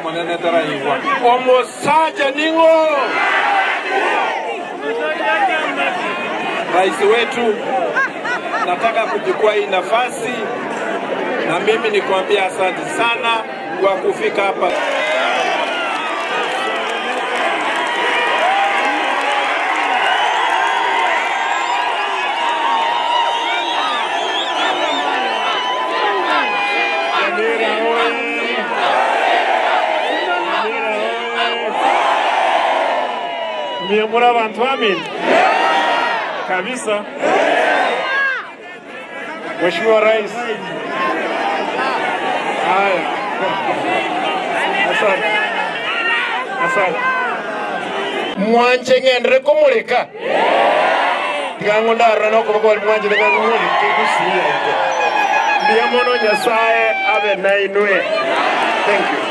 monene taraigwa omosaja ning'o rais wetu nataka kuchukua hii nafasi na mimi nikwambia asante sana kwa kufika hapa Nyamira oye! Nyamira oye! Mie muri abantu amin kabisa. Mheshimiwa Rais, haya, asante, asante. Mwanje ng'endere kumulika tigango ndarora nokuba kwali mwanje tigango gusiya ndiamono nyasaye abe nainwe thank you